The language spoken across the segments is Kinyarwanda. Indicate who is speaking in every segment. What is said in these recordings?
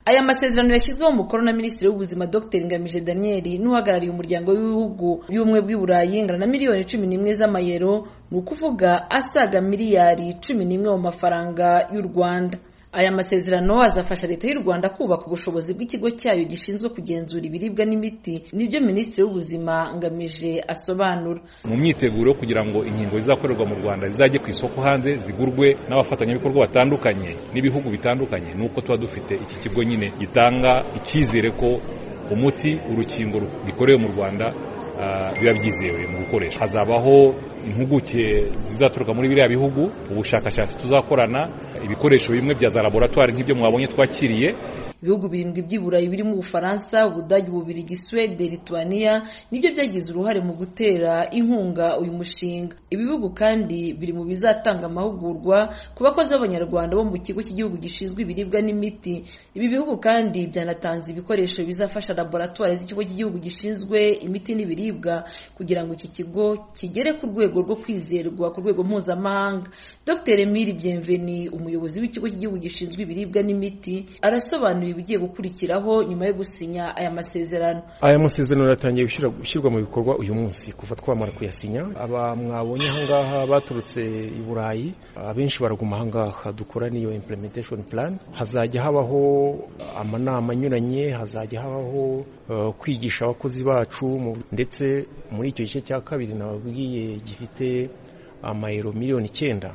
Speaker 1: aya masezerano yashyizweho umukono na minisitiri w'ubuzima dr ngamije daniel n'uhagarariye umuryango w'ibihugu by'ubumwe bw'i burayi ingana na miliyoni cumi n'imwe z'amayero ni ukuvuga asaga miliyari cumi n'imwe mu mafaranga y'u rwanda aya masezerano azafasha leta y'u rwanda kubaka ubushobozi bw'ikigo cyayo gishinzwe kugenzura ibiribwa n'imiti nibyo minisitiri w'ubuzima ngamije asobanura
Speaker 2: mu myiteguro kugira ngo inkingo zizakorerwa mu rwanda zizajye ku isoko hanze zigurwe n'abafatanyabikorwa batandukanye n'ibihugu bitandukanye ni uko tuba dufite iki kigo nyine gitanga icyizere ko umuti urukingo gikorewe mu rwanda biba byizewe mu gukoresha hazabaho impuguke zizaturuka muri biriya bihugu ubushakashatsi tuzakorana ibikoresho bimwe bya za laboratwari nk'ibyo mwabonye twakiriye
Speaker 1: ibihugu birindwi by'i burayi birimo ubufaransa ubudage bubirigi suwede lituwaniya nibyo byagize uruhare mu gutera inkunga uyu mushinga ibi bihugu kandi biri mu bizatanga amahugurwa ku bakozi b'abanyarwanda bo mu kigo cy'igihugu gishinzwe ibiribwa n'imiti ibi bihugu kandi byanatanze ibikoresho bizafasha laboratwari z'ikigo cy'igihugu gishinzwe imiti n'ibiribwa kugira ngo iki kigo kigere ku rwego rwo kwizerwa ku rwego mpuzamahanga dr emile bienveni umuyobozi w'ikigo cy'igihugu gishinzwe ibiribwa n'imiti arasobanura ibigiye gukurikiraho nyuma yo gusinya aya masezerano
Speaker 3: aya masezerano aratangiye gushyirwa mu bikorwa uyu munsi kuva twamara kuyasinya aba mwabonye ahangaha baturutse i burayi abenshi baraguma ahangaha dukora n'iyo implementation plan hazajya habaho amanama anyuranye hazajya habaho kwigisha abakozi bacu ndetse muri icyo gice cya kabiri nababwiye gifite amayero miliyoni icyenda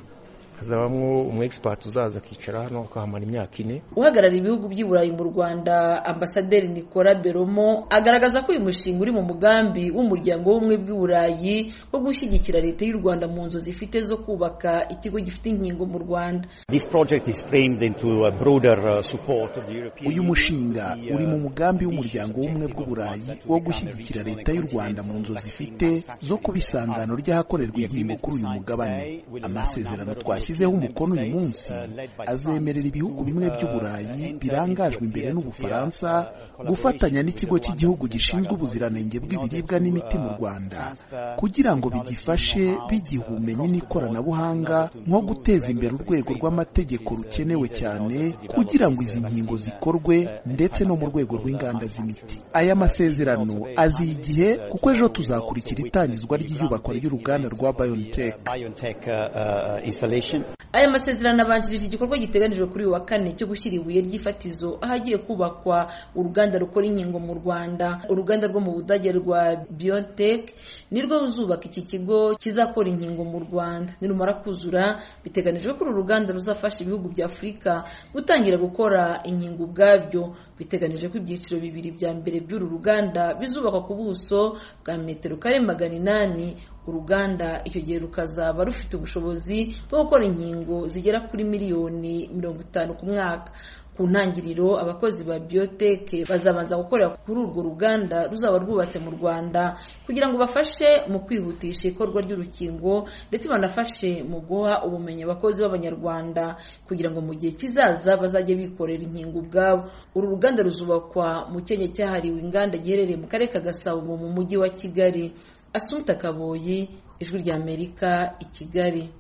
Speaker 3: hazabamo umu egisipati uzaza akicara hano akahamara imyaka ine
Speaker 1: uhagarariye ibihugu by'i burayi mu rwanda ambasaderi nicola beromo agaragaza ko uyu mushinga uri mu mugambi w'umuryango w'ubumwe bw'i burayi wo gushyigikira leta y'u rwanda mu nzu zifite zo kubaka ikigo gifite inkingo mu rwanda
Speaker 4: uyu mushinga uri mu mugambi w'umuryango w'ubumwe bw'u burayi wo gushyigikira leta y'u rwanda mu nzu zifite zo kuba isangano ry'ahakorerwa inkingo kuri uyu mugabane amasezerano twashyira ashyizeho umukono uyu munsi azemerera ibihugu bimwe by'uburayi birangajwe imbere n'ubufaransa gufatanya n'ikigo cy'igihugu gishinzwe ubuziranenge bw'ibiribwa n'imiti mu rwanda kugira ngo bigifashe bigiha ubumenyi n'ikoranabuhanga nko guteza imbere urwego rw'amategeko rukenewe cyane kugira ngo izi nkingo zikorwe ndetse no mu rwego rw'inganda z'imiti aya masezerano aziye igihe kuko ejo tuzakurikira itangizwa ry'iyubakwa ry'uruganda rwa biontech
Speaker 1: aya masezerano abanjirije igikorwa giteganijwe kuri uyu wa kane cyo gushyira ibuye ry'ifatizo ahagiye kubakwa uruganda rukora inkingo mu rwanda uruganda rwo mu budage rwa biontech nirwo ruzubaka iki kigo kizakora inkingo mu rwanda nirumara kuzura biteganijwe ko uru ruganda ruzafasha ibihugu bya afurika gutangira gukora inkingo ubwabyo biteganije ko ibyiciro bibiri bya mbere by'uru ruganda bizubakwa ku buso bwa metero kare magana inani uruganda icyo gihe rukazaba rufite ubushobozi bwo gukora inkingo zigera kuri miliyoni mirongo itanu ku mwaka ku ntangiriro abakozi ba biyoteke bazabanza gukorera kuri urwo ruganda ruzaba rwubatse mu rwanda kugira ngo bafashe mu kwihutisha ikorwa ry'urukingo ndetse banafashe mu guha ubumenyi abakozi b'abanyarwanda kugira ngo mu gihe kizaza bazajye bikorera inkingo ubwabo uru ruganda ruzubakwa mu kenya cyahariwe inganda giherereye mu karere ka gasabo mu mujyi wa kigali asumpta kaboyi ijwi ry'amerika i kigali